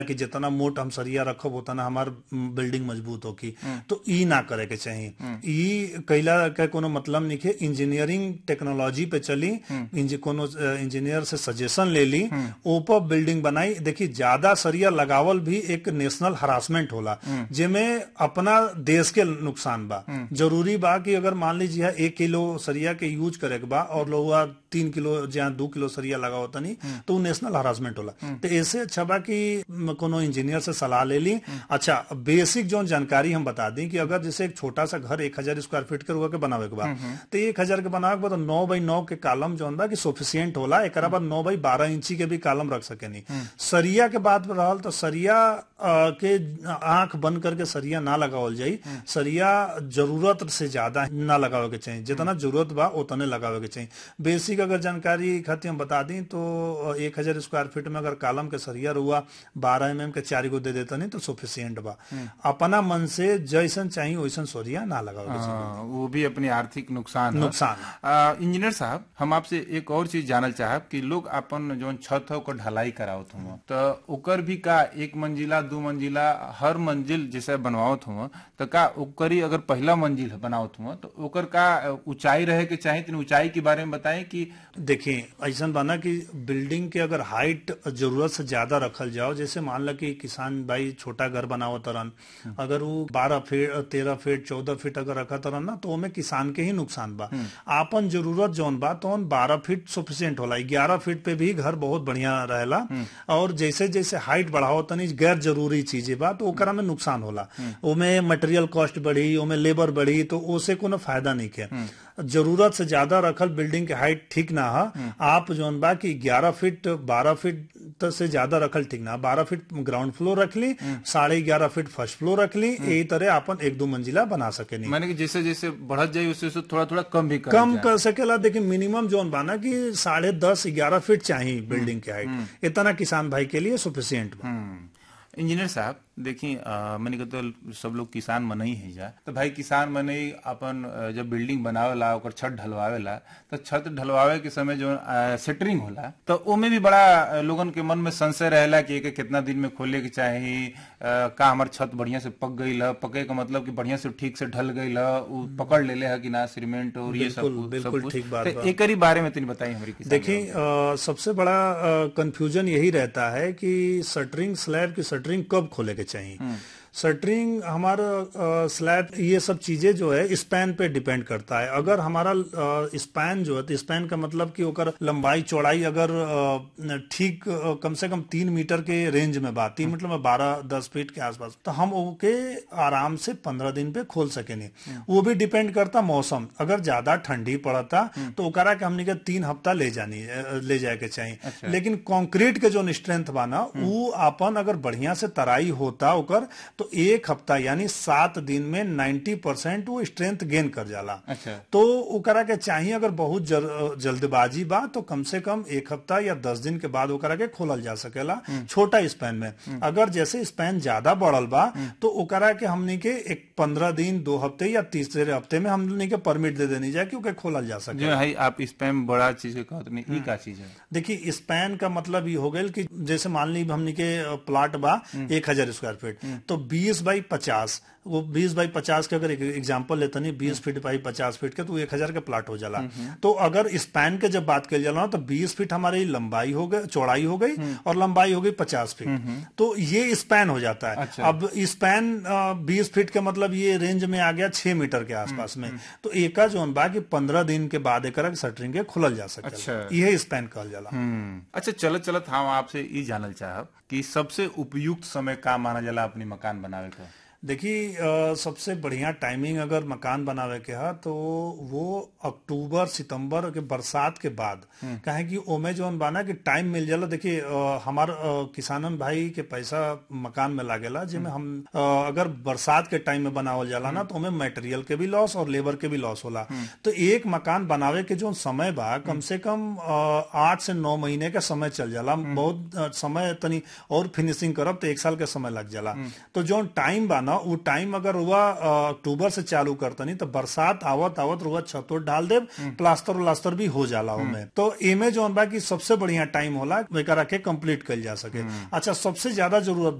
कि जितना मोट हम सरिया रखब उतना हमार बिल्डिंग मजबूत होगी तो ई ना करे के चाहिए ई कैला के कोनो मतलब नहीं है इंजीनियरिंग टेक्नोलॉजी पे चली इंज, कोनो इंजीनियर से सजेशन ले ली ऊपर बिल्डिंग बनाई देखी ज्यादा सरिया लगावल भी एक नेशनल हरासमेंट होला जेमे अपना देश के नुकसान बा जरूरी बा कि अगर मान लीजिए एक किलो सरिया के यूज करे के बा और लोग तीन किलो जहाँ दो किलो सरिया लगाओ तनी तो नेशनल हरासमेंट होला तो ऐसे अच्छा बा कि कोनो इंजीनियर से सलाह ले ली अच्छा बेसिक जो जानकारी हम बता दी कि अगर जैसे एक छोटा सा घर एक हजार स्क्वायर फीट के रुआ के बनावे के बा तो एक हजार के बनावे के बाद नौ बाई नौ के कॉलम जो बा कि सोफिशियंट होला एक बाद नौ बाई बारह इंची के भी कॉलम रख सके नहीं सरिया के बात रहल तो सरिया के आंख बंद करके सरिया ना लगावल जाई सरिया जरूरत से ज्यादा ना लगावे के चाहिए जितना जरूरत बा उतने लगावे के चाहिए बेसिक अगर जानकारी खातिर हम बता दी तो एक हजार स्क्वायर फीट में अगर कॉलम के सरिया रुआ बारह एम एम के चार गो दे देता नहीं तो सफिशियंट बा अपना मन से जैसन चाहिए वैसन सरिया ना लगावे के चाहिए वो भी अपनी आर्थिक नुकसान है। नुकसान। आ, इंजीनियर साहब हम आपसे एक और चीज जानल चाहब कि लोग अपन जो छत है ओकर ढलाई करावत हुआ तो ओकर भी का एक मंजिला दो मंजिला हर मंजिल जैसे बनवावत हुआ तो का ओकर ही अगर पहला मंजिल बनावत हुआ तो ओकर का ऊंचाई रहे के चाहिए तीन ऊंचाई के बारे में बताएं कि देखिए ऐसा बना कि बिल्डिंग के अगर हाइट जरूरत से ज्यादा रखल जाओ जैसे मान लो कि किसान भाई छोटा घर बनाओ तरन अगर वो बारह फीट तेरह फीट चौदह फीट अगर रखा तरन ना तो ओमे किसान के ही नुकसान बा आपन जरूरत जौन बा तो बारह फीट सफिशियंट होला ग्यारह फीट पे भी घर बहुत बढ़िया रहेला और जैसे जैसे हाइट बढ़ाओ तनी गैर जरूरी चीजें बा तो ओकरा में नुकसान होला ओमे मटेरियल कॉस्ट बढ़ी ओमे लेबर बढ़ी तो ओसे कोनो फायदा नहीं के जरूरत से ज्यादा रखल बिल्डिंग के हाइट ठीक ना है आप जोन बा कि 11 फीट 12 फीट से ज्यादा रखल ठीक ना बारह फीट ग्राउंड फ्लोर रख ली साढ़े ग्यारह फीट फर्स्ट फ्लोर रख ली यही तरह अपन एक दो मंजिला बना सके नहीं माने कि जैसे जैसे बढ़त जाए उससे उससे थोड़ा थोड़ा कम भी कर कम कर सकेला देखिए मिनिमम जोन बाना कि साढ़े दस ग्यारह फीट चाहिए बिल्डिंग के हाइट इतना किसान भाई के लिए सुफिशियंट बा इंजीनियर साहब देखिए मैंने कहा तो सब लोग किसान मन ही है जा तो भाई किसान मन ही अपन जब बिल्डिंग बनावेला ओकर छत ढलवावेला तो छत ढलवावे के समय जो सेटरिंग होला तो ओमे भी बड़ा लोगन के मन में संशय रहेला कि एक कितना दिन में खोले के चाहिए का हमार छत बढ़िया से पक गई है पके का मतलब कि बढ़िया से ठीक से ढल गई है पकड़ ले ले है कि ना सीमेंट और ये सब बिल्कुल ठीक बात तो एक ही बारे में तीन बताइए हमारी देखिए सबसे बड़ा कंफ्यूजन यही रहता है कि शटरिंग स्लैब की शटरिंग कब खोले के चाहिए शटरिंग हमारा स्लैब ये सब चीजें जो है स्पैन पे डिपेंड करता है अगर हमारा स्पैन जो है तो स्पैन का मतलब कि ओकर लंबाई चौड़ाई अगर ठीक कम से कम तीन मीटर के रेंज में बात तीन मीटर में बारह दस फीट के आसपास तो हम ओके आराम से पंद्रह दिन पे खोल सके नहीं वो भी डिपेंड करता मौसम अगर ज्यादा ठंडी पड़ता तो ओकरा के हमने के तीन हफ्ता ले जानी ले जाए के चाहिए अच्छा। लेकिन कंक्रीट के जो स्ट्रेंथ बाना वो अपन अगर बढ़िया से तराई होता ओकर तो एक हफ्ता यानी सात दिन में नाइन्टी परसेंट वो स्ट्रेंथ गेन कर जाला अच्छा। तो ओकरा के चाहिए अगर बहुत जल, जल्दबाजी बा तो कम से कम एक हफ्ता या दस दिन के बाद ओकरा के खोलल जा सकेला छोटा स्पैन में अगर जैसे स्पैन ज्यादा बढ़ल बा तो ओकरा के हमने के एक पंद्रह दिन दो हफ्ते या तीसरे हफ्ते में हमने के परमिट दे देनी जाए क्योंकि खोलल जा सके जो है आप स्पैन बड़ा चीज के कहते नहीं ई का चीज है देखिए स्पैन का मतलब ये हो गया कि जैसे मान ली हमने के प्लाट बा एक हजार स्क्वायर फीट तो बीस बाई पचास वो बीस बाई पचास के अगर एग्जाम्पल लेते नहीं बीस फीट बाई पचास फीट के तो एक हजार के प्लाट हो जाला तो अगर स्पैन के जब बात कर जाला तो बीस फीट हमारी लंबाई हो गई चौड़ाई हो गई और लंबाई हो गई पचास फीट तो ये स्पैन हो जाता है अच्छा। अब स्पैन बीस फीट के मतलब ये रेंज में आ गया छह मीटर के आसपास में तो एका जो बा कि पंद्रह दिन के बाद एक शटरिंग के खुलल जा सकता अच्छा। यह स्पैन कहल जाला अच्छा चलत चलत हम आपसे ये जानल चाहब कि सबसे उपयुक्त समय का माना जाला अपनी मकान बनावे का देखिए सबसे बढ़िया टाइमिंग अगर मकान बनावे के है तो वो अक्टूबर सितंबर के बरसात के बाद कहे कि ओमे जो बाना कि टाइम मिल जाला देखिए हमार किसानन भाई के पैसा मकान में लागेला जिसमें हम आ, अगर बरसात के टाइम में बनावल जाला ना तो ओमे मटेरियल के भी लॉस और लेबर के भी लॉस होला तो एक मकान बनावे के जो समय बा कम से कम आठ से नौ महीने का समय चल जाला बहुत समय तनी और फिनिशिंग करब तो एक साल के समय लग जाला तो जो टाइम बा ना ना वो टाइम अगर हुआ अक्टूबर से चालू करतनी तो बरसात आवत आवत रुआ छतो डाल दे प्लास्टर उलास्टर भी हो जाला ओमे तो एमे जौन बा की सबसे बढ़िया टाइम होला एकरा के कंप्लीट कइल जा सके अच्छा सबसे ज्यादा जरूरत